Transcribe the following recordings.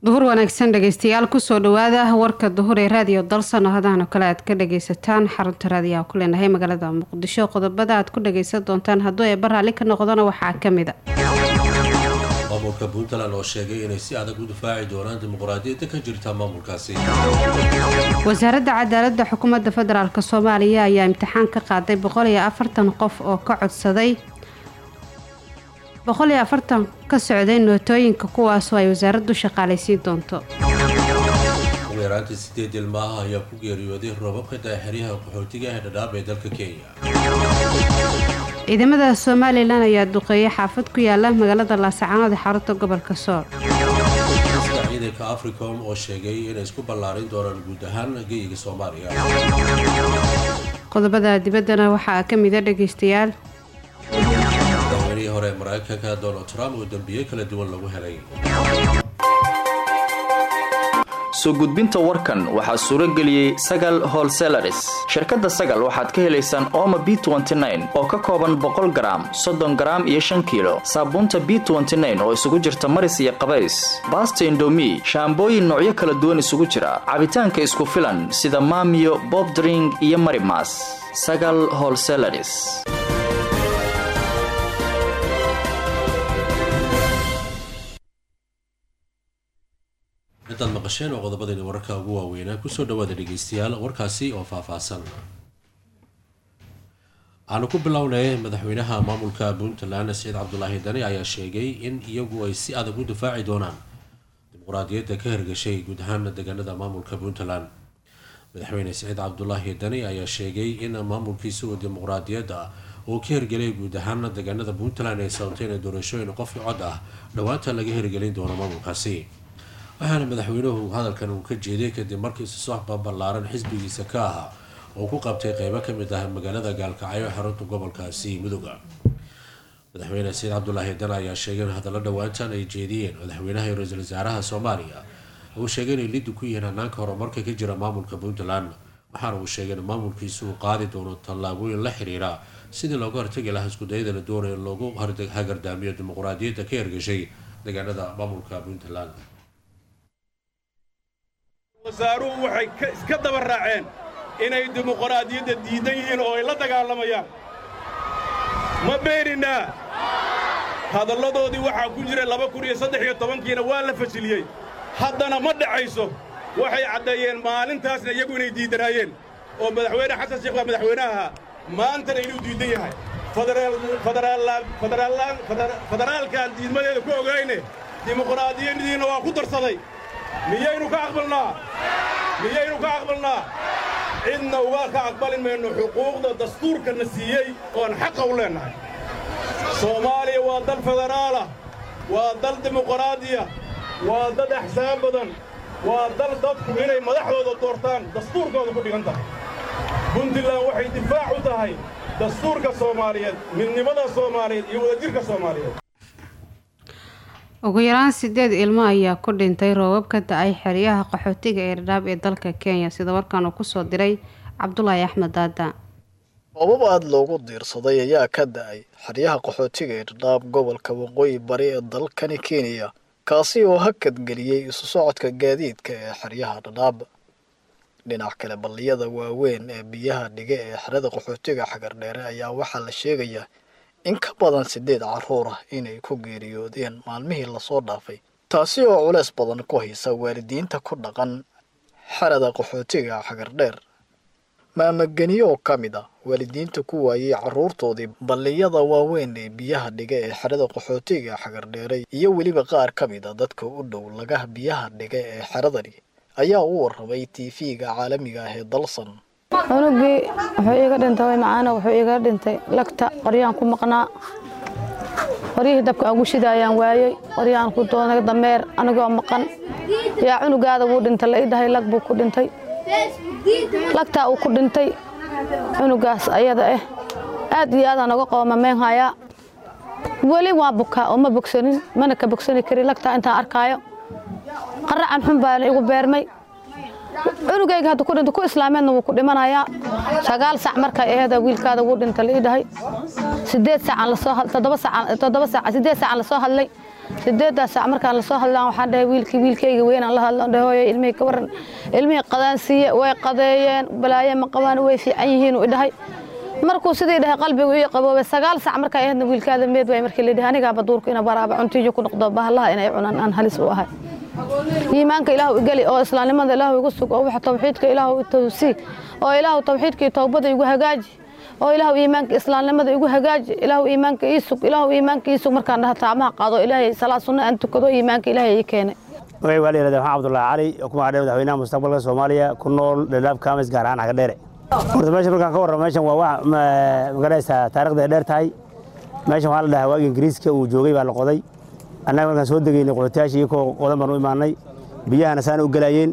duhur wanaagsan dhegeystayaal kusoo dhawaada warka duhur ee raadiyo dalsano hadahan kale aad ka dhageysataan xarunta raadiyaha ku leenahay magaalada muqdisho qodobada aad ku dhageysan doontaan hadduu eeba raalli ka noqdona waxaa kamid a maamulka puntland oo sheegay inay si adag u difaaci doonaan dimuqraadiyadda ka jirta maamulkaasi wasaaradda cadaalada xukuumadda federaalk soomaaliya ayaa imtixaan ka qaaday boqol iyo afartan qof oo ka codsaday boqol iyo afartan ka socday nootooyinka kuwaasoo ay wasaaraddu shaqaalaysiin doonto ugu yaraantii sideed ilmaaha ayaa ku geeriyooday roobabka daaxiryaha qaxootiga ee dhadhaab ee dalka kenya ciidamada somalilan ayaa duqeeyay xaafad ku yaala magaalada laascaanood ee xarunta gobolka sool sida ciidanka africom oo sheegay inay isku ballaarin doonaan guud ahaan geyiga soomaaliya qodobada dibaddana waxaa ka mida dhageystayaal madaxweynihii hore ee mareykanka donald trump oo dembiye kala duwan lagu helay soo gudbinta warkan waxaa suuro geliyey sagal holselaris shirkadda sagal waxaad ka helaysaan ooma b oo ka kooban boqol garaam soddon garaam iyo shan kiilo saabuunta b oo isugu jirta maris iyo qabays baasta indomi shaambooyin noocyo kala duwan isugu jira cabitaanka isku filan sida maamiyo bobdring iyo marimas sagal holselaris intaad maqasheen oo qodobadani wararka ugu waaweynaa kusoo dhawaada dhegeystayaal warkaasi oo faahfaahsan waxaanu ku bilownay madaxweynaha maamulka puntland saciid cabdulaahi dani ayaa sheegay in iyagu ay si adag u difaaci doonaan dimuqraadiyadda ka hirgashay guud ahaan deegaanada maamulka puntland madaxweyne saciid cabdulaahi dani ayaa sheegay in maamulkiisa uu dimuqraadiyadda uu ka hirgelay guud ahaan deegaanada puntland ay sababtay in doorashooyin qofki cod ah dhowaanta laga hirgelin doono maamulkaasi waxaana madaxweynuhu hadalkan uu ka jeeday kadib markii isusooxba ballaaran xisbigiisa ka ahaa oo ku qabtay qeybo kamid ah magaalada gaalkacyo xarunta gobolkaasi mudoga madaxweyne saciid cabdulaahi dan ayaa sheegay in hadallo dhowaantan ay jeediyeen madaxweynaha iyo ra-iisul wasaaraha soomaaliya uu sheegay inay liddu ku yihiin hanaanka horumarka ka jira maamulka puntland waxaana uu sheegay in maamulkiisu uu qaadi doono tallaabooyin la xiriira sidii looga hortagi lahaa iskudayada la doonayo in loogu hagardaamiyo dimuqraadiyadda ka hirgashay deegaanada maamulka puntland wasaaruhu waxay iska daba raaceen inay dimuqraadiyadda diidan yihiin oo ay la dagaalamayaan ma beeninaa hadalladoodii waxaa ku jira laba kun iyo saddex iyo tobankiina waa la fashiliyey haddana ma dhacayso waxay caddeeyeen maalintaasna iyagu inay diidanaayeen oo madaxweyne xasan sheekh baa madaxweyne ahaa maantana inuu diidan yahay federaalkaan diidmadeeda ku ogayne dimuqraadiyadiina waa ku darsaday miyaynu ka aqbalnaa miyaynu ka aqbalnaa cidna uga ka aqbali mayno xuquuqda dastuurkana siiyey oon xaqa u leennahay soomaaliya waa dal federaalah waa dal dimuqraadiya waa dad axsaab badan waa dal dadku inay madaxdooda doortaan dastuurkooda ku dhigan tahay puntland waxay difaac u tahay dastuurka soomaaliyeed midnimada soomaaliyeed iyo wadajirka soomaaliyeed ugu yaraan sideed ilmo ayaa ku dhintay roobab ka da-ay xeryaha qaxootiga ee dhadhaab ee dalka kenya sida warkan uu kusoo diray cabdulaahi axmed daada roobab aada loogu diirsaday ayaa ka da-ay xeryaha qaxootiga ee dhadhaab gobolka waqooyi bari ee dalkani kenya kaasi oo hakadgeliyey isu socodka gaadiidka ee xeryaha dhadhaab dhinac kale balliyada waaweyn ee biyaha dhiga ee xerada qaxootiga xagardheere ayaa waxaa la sheegayaa in ka badan siddeed carruur ah inay ku geeriyoodeen maalmihii lasoo dhaafay taasi oo culeys badan ku haysa waalidiinta ku dhaqan xerada qaxootiga xagardheer maamageniyo oo ka mid ah waalidiinta ku waayey carruurtoodii balliyada waaweyn ee biyaha dhiga ee xerada qaxootiga xagardheere iyo weliba qaar ka mid a dadka u dhow lagaha biyaha dhiga ee xeradani ayaa u warramay tv-ga caalamiga ah ee dalsan cunugii wuxuu iiga dhintay way macaana wuxuu iiga dhintay lagta qoryaan ku maqnaa qoryihii dabka aan ku shida ayaan waayey qoryaan ku doonay dameer anigoo maqan yaa cunugaada wuu dhintay la ii dhahay lag buu ku dhintay lagtaa uu ku dhintay cunugaas ayada ah aad iyo aadaan oga qoomameen hayaa weli waa bukaa oo ma bogsanin mana ka bogsani karin lagtaa intaan arkaayo qaracan xun baana igu beermay cunugayga hadda ku dhinto ku islaameedna wuu ku dhimanayaa sagaal sac markay aheeda wiilkaada wuu dhinta la ii dhahay sideed saacaan lasoo toddoba saacaan toddoba saac sideed saacaan lasoo hadlay sideeddaas saac markaan lasoo hadlaan waxaan dhahay wiilkii wiilkayga weynaan la hadlo dhahay hooyo ilmihii ka waran ilmihii qadaan siiye way qadeeyeen balaaye ma qabaan way fiican yihiin uu dhahay markuu sidii dhahay qalbigu ii qaboobay sagaal sac markaa ahaydna wiilkaada meed waay markii la dhahay anigaaba duurku ina baraaba cuntiiyo ku noqdo bahallaha inay cunaan aan halis u ahay iimaanka ilaahu igeli oo islaamnimada ilaahu igu sug oo waxa tawxiidka ilaahu i tawsii oo ilaahu tawxiidka iyo towbada igu hagaaji oo ilaahu iimaanka islaamnimada igu hagaaji ilaahu iimaanka ii sug ilaahu iimaanka ii sug markaan dhaha taamaha qaado ilaahay salaad sunna aan tukado iimaanka ilaahay ii keenay magay waa la yihahda maxamed cabdullaahi cali oo ku magacdhay madaxweynaha mustaqbalka soomaaliya ku nool dhadhaab kaamis gaar ahaan xaga dheere horta meeshan markaan ka warramo meeshan waa wax magaraysaa taarikhda ay dheer tahay meeshan waxaa la dhahaa waagii ingiriiska uu joogay baa la qoday annaga markaan soo degaynay qodotayaasha iyakoo qodan baan u imaanay biyahana saana u gelaayeen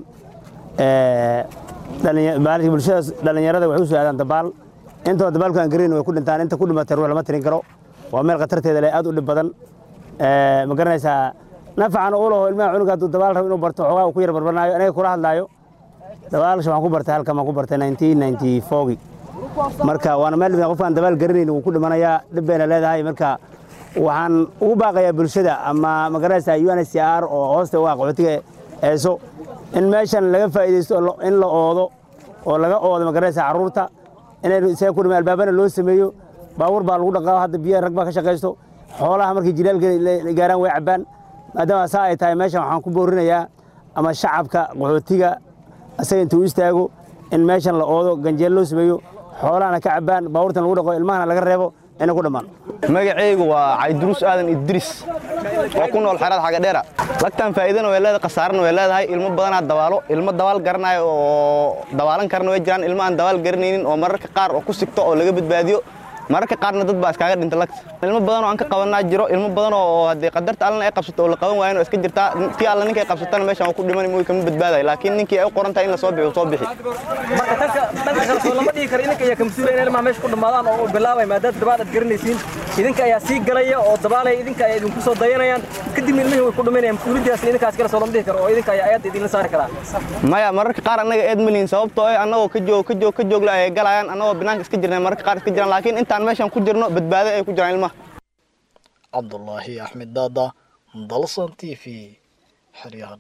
bulshadaas dhallinyarada waxay u soo aadaan dabaal intoo dabaalku aan garayn way ku dhintaan inta ku dhimatay ruux lama tirin karo waa meel khatarteeda leh aad u dhib badan ma garanaysaa nafacan u laho ilmaha cunuga hadduu dabaal rabo inuu barto xoogaa uu ku yar barbanaayo aniga kula hadlaayo dabaalsha waxaan ku bartay halkan baan ku bartay 1994 marka waana meel dhibna qofkaan dabaal garanayn wuu ku dhimanayaa dhib bayna leedahay marka waxaan ugu baaqayaa bulshada ama ma garanaysaa UNHCR oo hoosta u ah qaxootiga eeso in meeshan laga faa'iidaysto in la oodo oo laga oodo ma garanaysaa carruurta inay isaga ku dhima albaabana loo sameeyo baabuur baa lagu dhaqaa hadda biyaha rag baa ka shaqaysto xoolaha markay jilaalka gaaraan way cabbaan maadaama saa ay tahay meeshan waxaan ku boorinayaa ama shacabka qaxootiga asaga intuu istaago in meeshan la oodo ganjeel loo sameeyo xoolahana ka cabbaan baabuurtan lagu dhaqo ilmahana laga reebo inay ku dhammaan magacaygu waa cayduruus aadan idris oo ku nool xerada xagadheera lagtan faa'iidana way leedahay khasaarana way leedahay ilmo badanaa dabaalo ilmo dabaal garanayo oo dabaalan karana way jiraan ilmo aan dabaal garanaynin oo mararka qaar oo ku sigto oo laga badbaadiyo mararka qaarna dad baa iskaaga dhinta lagta ilmo badan oo aan ka qabanaa jiro ilmo badan oo haddii qadarta allana ay qabsato oo la qaban waayan oo iska jirtaa tii alla ninkay qabsatana meeshan waa ku dhiman mooy kama badbaadayo laakiin ninkii ay u qoran tahay in la soo bixi soo bixi marka tanka dhanka kale soo lama dhigi karo idinka ayaa ka mas-uulaya in ilmaha meesha ku dhammaadaan oo bilaabay maadaama dabaal aad garanaysiin idinka ayaa sii galaya oo dabaalaya idinka ayaa idinku soo dayanayaan kadibna ilmihii way ku dhimanayaan mas-uuliyaddaasna idinkaas kale soo lama dhihi karo oo idinka ayaa ayadda idinla saari karaa maya mararka qaar annaga eed malihin sababtoo eh annagoo ka joog ka joog ka joogla ay galayaan annagoo banaanka iska jirnay mararka qaar iska jiraan laakiin intaan meeshan ku jirno badbaado ay ku jiraan ilmaha cabdulaahi axmed daada dalsan t v xeryaha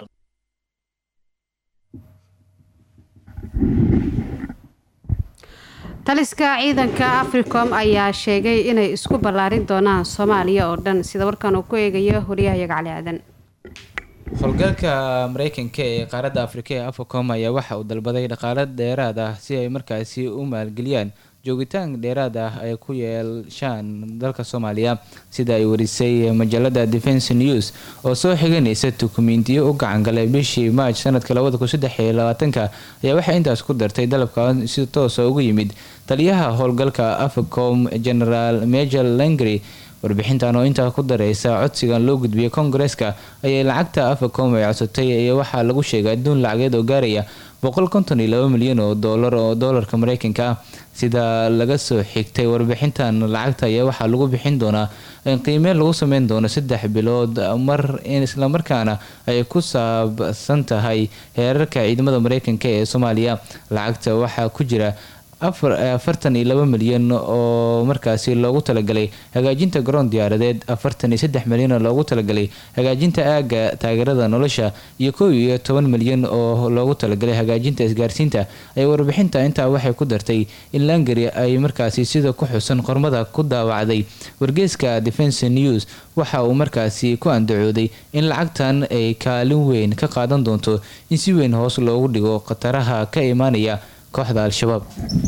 taliska ciidanka africom ayaa sheegay inay isku ballaarin doonaan soomaaliya oo dhan sida warkan uu ku eegayo wariyahayaga cali aadan howlgalka mareykanka ee qaaradda afrika ee afacom ayaa waxa uu dalbaday dhaqaale dheeraad ah si ay markaasi u maalgeliyaan joogitaan dheeraad ah ay ku yeeshaan dalka soomaaliya sida ay warisay majalada defence news oo soo xiganaysa dukumentiyo u gacangalay bishii maaj sanadka labada kun saddex iyo labaatanka ayaa waxay intaas ku dartay dalabka si toosa ugu yimid taliyaha howlgalka afacom generaal major langry warbixintan oo intaa ku dareysa codsigan loo gudbiyay koongareska ayay lacagta afacom ay codsatay iyo waxaa lagu sheegay adduun lacageed oo gaaraya boqol konton iyo laba milyan oo doolar oo doolarka mareykanka ah sida laga soo xigtay warbixintan lacagta ayaa waxaa lagu bixin doonaa in qiimeen lagu sameyn doono saddex bilood mar islamarkaana ay ku saabsan tahay heerarka ciidamada mareykanka ee soomaaliya lacagta waxaa ku jira afartan iyo laba milyan oo markaasi loogu talagalay hagaajinta garoon diyaaradeed afartan iyo saddex milyan oo loogu talagalay hagaajinta aaga taageerada nolosha iyo kow iyo toban milyan oo loogu talagalay hagaajinta isgaarsiinta ay warbixinta intaa waxay ku dartay in langari ay markaasi sida ku xusan qormada ku daawacday wargeeska defence news waxa uu markaasi ku andacooday in lacagtan ay kaalin weyn ka qaadan doonto in si weyn hoos loogu dhigo khataraha ka imaanaya kooxda al-shabaab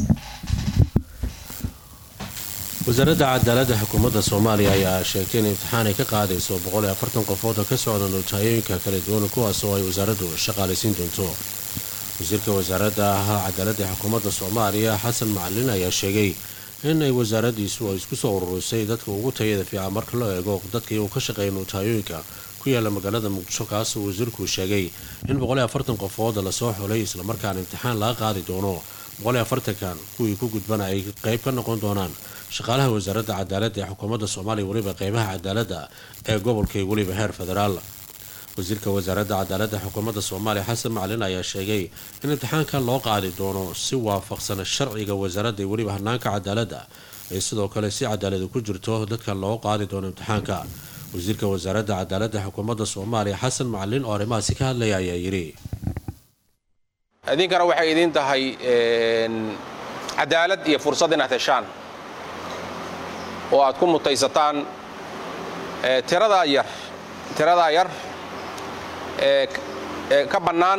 wasaaradda cadaaladda xukuumadda soomaaliya ayaa sheegtay in imtixaan ay ka qaadayso boqol iyo afartan qofood oo ka socda nootahayooyinka kala duwan kuwaas oo ay wasaaraddu shaqaalaysiin doonto wasiirka wasaaradda cadaaladda xukuumadda soomaaliya xasan macalin ayaa sheegay in ay wasaaraddiisu ay isku soo ururisay dadka ugu tayada fiican marka loo eego dadkii uu ka shaqeeya nootahayooyinka ku yaala magaalada muqdisho kaasoo wasiirku sheegay in boqol iyo afartan qofood lasoo xulay islamarkaana imtixaan laga qaadi doono boqol iyo afartankan kuwii ku gudbana ay qeyb ka noqon doonaan shaqaalaha wasaaradda cadaaladda ee xukuumadda soomaaliya weliba qeybaha cadaaladda ee gobolka iyo weliba heer federaal wasiirka wasaaradda cadaaladda xukuumadda soomaaliya xasan macalin ayaa sheegay in imtixaankan loo qaadi doono si waafaqsan sharciga wasaaradda iyo weliba hanaanka cadaaladda ee sidoo kale si cadaaladu ku jirto dadka loo qaadi doono imtixaanka wasiirka wasaaradda cadaaladda xukuumadda soomaaliya xasan macalin oo arrimahaasi ka hadlaya ayaa yidhi idinkana waxay idiin tahay cadaalad iyo fursad inaad heshaan oo aad ku mutaysataan tiradaa yar tiradaa yar ee ka bannaan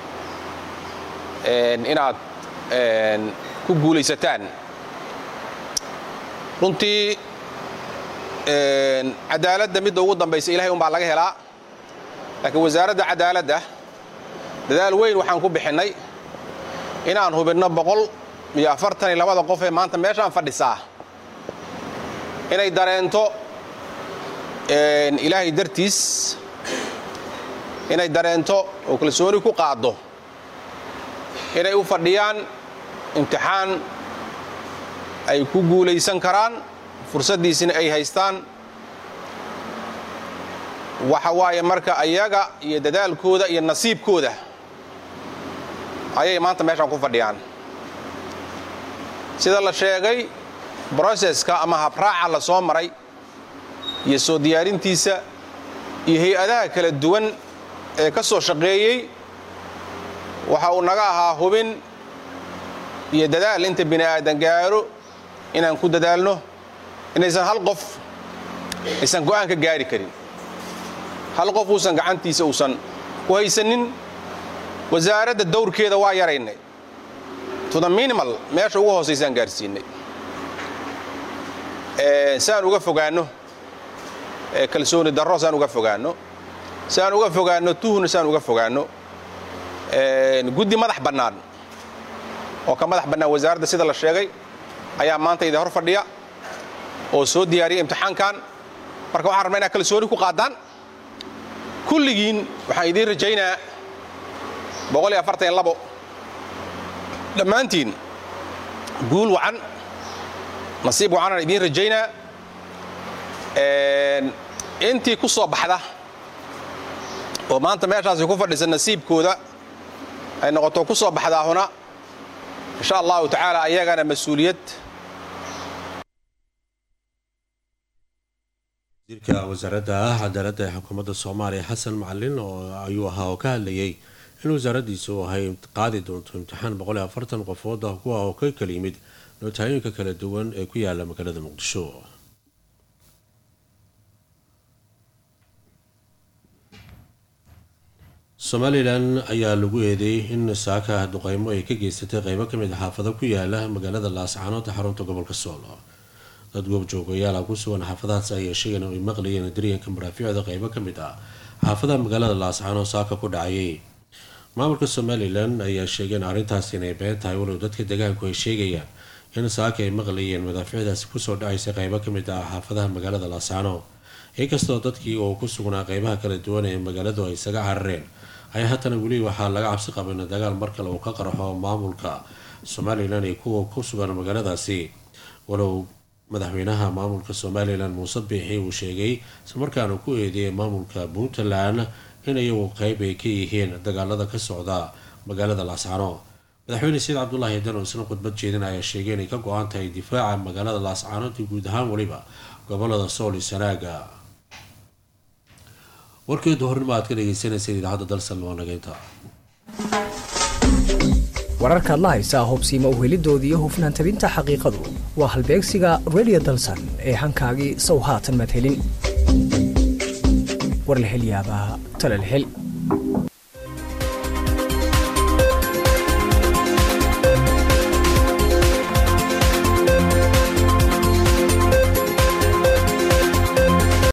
inaad ku guulaysataan runtii cadaaladda midda ugu dambaysa ilahay umbaa laga helaa laakiin wasaaradda cadaaladda dadaal weyn waxaan ku bixinnay inaan hubinno boqol iyo afartan iyo labada qof ee maanta meeshaan fadhisaa inay dareento ilaahay dartiis inay dareento oo kalsooni ku qaaddo inay u fadhiyaan imtixaan ay ku guulaysan karaan fursaddiisina ay haystaan waxa waaye marka ayaga iyo dadaalkooda iyo nasiibkooda ayay maanta meeshaan ku fadhiyaan sida la sheegay broseska ama habraaca la soo maray iyo soo diyaarintiisa iyo hay-adaha kala duwan ee ka soo shaqeeyey waxa uu naga ahaa hubin iyo dadaal inta bini aadan gaaro inaan ku dadaalno inaysan hal qof aysan go'aan ka gaari karin hal qof uusan gacantiisa uusan ku haysanin wasaaradda dawrkeeda waa yaraynay to the minimal meesha ugu hoosaysaan gaarsiinay saan uga fogaanno kalsooni darro saan uga fogaanno saan uga fogaanno tuhna saan uga fogaanno guddi madax bannaan oo ka madax bannaan wasaaradda sida la sheegay ayaa maanta idin hor fadhiya oo soo diyaariya imtixaankan marka waxaan rabnaa inaad kalsooni ku qaadaan kulligiin waxaan idiin rajaynaa boqol iyo afartan iyo labo dhammaantiin guul wacan nasiib wacanaan idiin rajaynaa intii ku soo baxda oo maanta meeshaasi ku fadhisa nasiibkooda ay noqoto ku soo baxdaahuna insha allahu tacaala ayagana mas-uuliyad wasiirka wasaaradda cadaaladda ee xukuumadda soomaaliya xasan macalin oo ayuu ahaa oo ka hadlayay in wasaaraddiisa uu ahay qaadi doonto imtixaan boqol iyo afartan qofood ah kuwa oo ka kala yimid nootaayoyinka kala duwan ee ku yaala magaalada muqdisho somalilan ayaa lagu eedeeyey in saaka duqeymo ay ka geysatay qeybo ka mid a xaafado ku yaala magaalada laascaanood ee xarunta gobolka sool dad goobjoogayaala ku sugan xaafadahaas ayaa sheegeen ay maqlayeen daryanka maraafiicda qeybo ka mid ah xaafadaha magaalada laascaanood saaka ku dhacayay maamulka somalilan ayaa sheegeen arrintaas inay been tahay walow dadka deegaanku ay sheegayaan in saaka ay maqlayeen madaafiicdaasi kusoo dhacaysa qeybo ka mid ah xaafadaha magaalada laascaanood inkastoo dadkii oo ku sugnaa qeybaha kala duwan ee magaaladu ay isaga carareen ayaa haddana weli waxaa laga cabsi qabin dagaal mar kale uu ka qarxo maamulka somalilan iyo kuwa ku sugan magaaladaasi walow madaxweynaha maamulka somalilan muuse biixi uu sheegay islamarkaana ku eedeeyay maamulka puntland in iyagu qeyb ay ka yihiin dagaalada ka socda magaalada laascano madaxweyne sayid cabdulaahi dan oo isna khudbad jeedin ayaa sheegay inay ka go-an tahay difaaca magaalada laascaanood iyo guud ahaan weliba gobolada sool iyo sanaaga warkeedu hornimo aad ka dhegeysaneyseen idaacadda dalsan waa nageynta wararkaad la haysaa hubsiima uhelidooda iyo hufnaan tabinta xaqiiqadu waa halbeegsiga redio dalsan ee hankaagii sow haatan madhelin war la hel yaabaa tala la hel